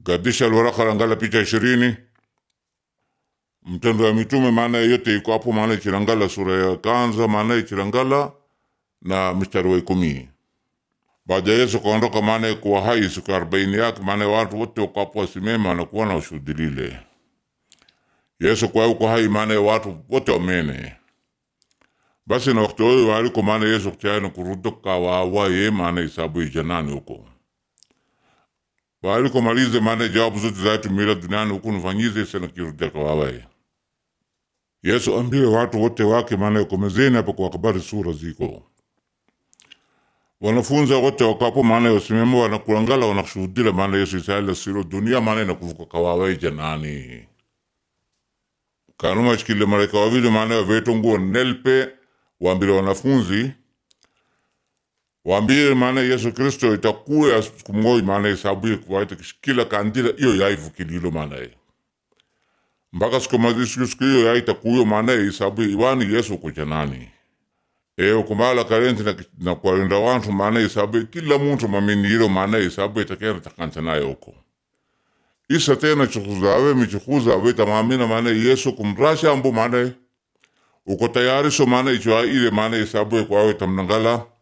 gadisha alwaraka langala picha ishirini mtendo ya mitume maana yote iko hapo maana ichilangala sura ya kwanza maana ichilangala na mstari wa ikumi baada ya Yesu kaondoka maana kuwa hai siku arobaini yake maana watu wote wako hapo wasimema na kuona ushuhudilile Yesu kwa uko hai maana watu wote wamene basi na wakati huo waliko maana Yesu kuchana kurudoka wawaye maana isabu ijanani huko waliko malize maana jawabu zote zaitu mila duniani huku nifanyize sana kirudeka wawaye Yesu ambie watu wote wake maana komezeni hapa kwa habari sura ziko wanafunza wote wakapo maana yosimema wanakulangala wanakushuhudila maana Yesu isaila siro dunia maana inakuvuka kawawaye janani kanuma shikile malaika wawili maana waveto nguo nelpe waambile wanafunzi waambie maana Yesu Kristo itakuya siku moja maana isabuye kuwaita kila kandila iyo yaivukililo maana ye mpaka siku mazisiku siku hiyo yaitakuyo maana ye isabuye iwani Yesu kujanani eo kumala karenti na, na kwalinda wantu maana isabuye kila muntu maminiro maana isabuye takera takansa naye uko isa tena chikuzawe michikuzawe tamamina maana Yesu kumrasha ambu maana uko tayari so maana ichwa ile maana isabuye kwawe tamnangala